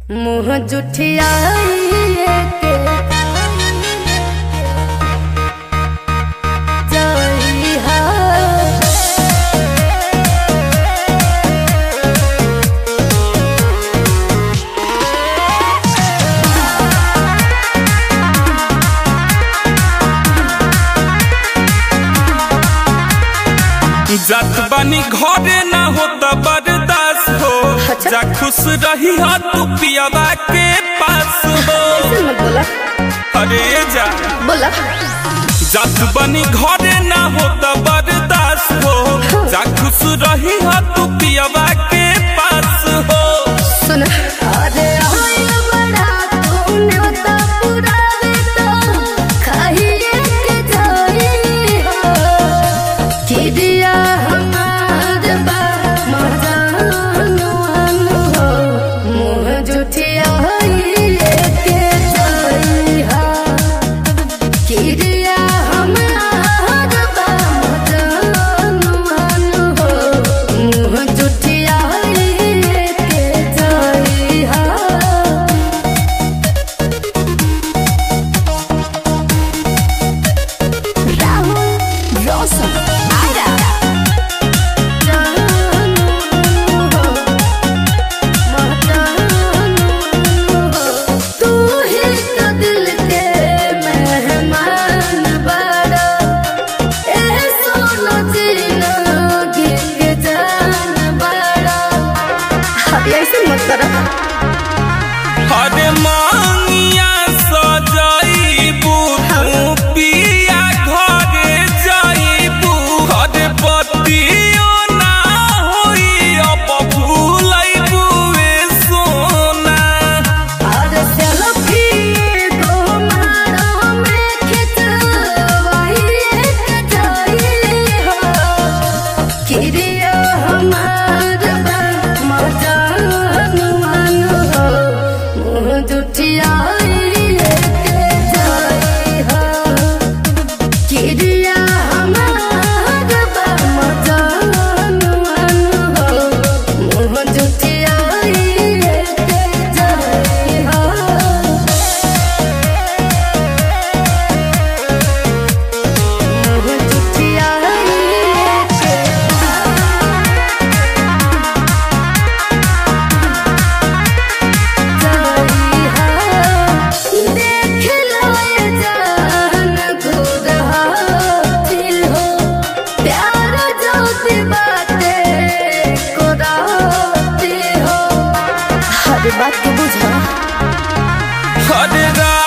मुँह जुठियाइए के जइहा जात बानी घरे ना होता बर्दाश्त हो अच्छा। जा खुश रही हो तू पियावा के पास हो ऐसे मत बोला अरे जा बोला जात बानी घरे ना होता बर्दाश्त हो जा खुश रही हो तू पियावा के पास हो सुन अरे होइल बड़ा तूने तो पुरावे तो खाइए के जाई हो किदिया हमार बा मजानुआन हो मुँह जुठियाइए के जाई हो किदिया हमार बा मजानुआन हो मुँह जुठियाइए के जाई हो Rahul Rosa Ara तू ही तो दिल के मेहमान बड़ा ए सोनो जीना गिंग जान बड़ा ऐसे मत करा अरे मांगिया सजाइबू तू पिया घरे जाइबू अरे बतियो ना होई अब भूलैबू ए सोना और सेल्फी को मारो में खिंचवाई एक जाई हो किरिया हमार बा मजान मन हो मुँह जुठियाई एक जाई हो किरिया हमार बा मजान मन हो मुँह जुठियाई एक जाई हो मुँह जुठियाई देख लो ये जान खुद हाथी हो प्यार जो सी बातें को राती हो हर बात को बुझा अरे रा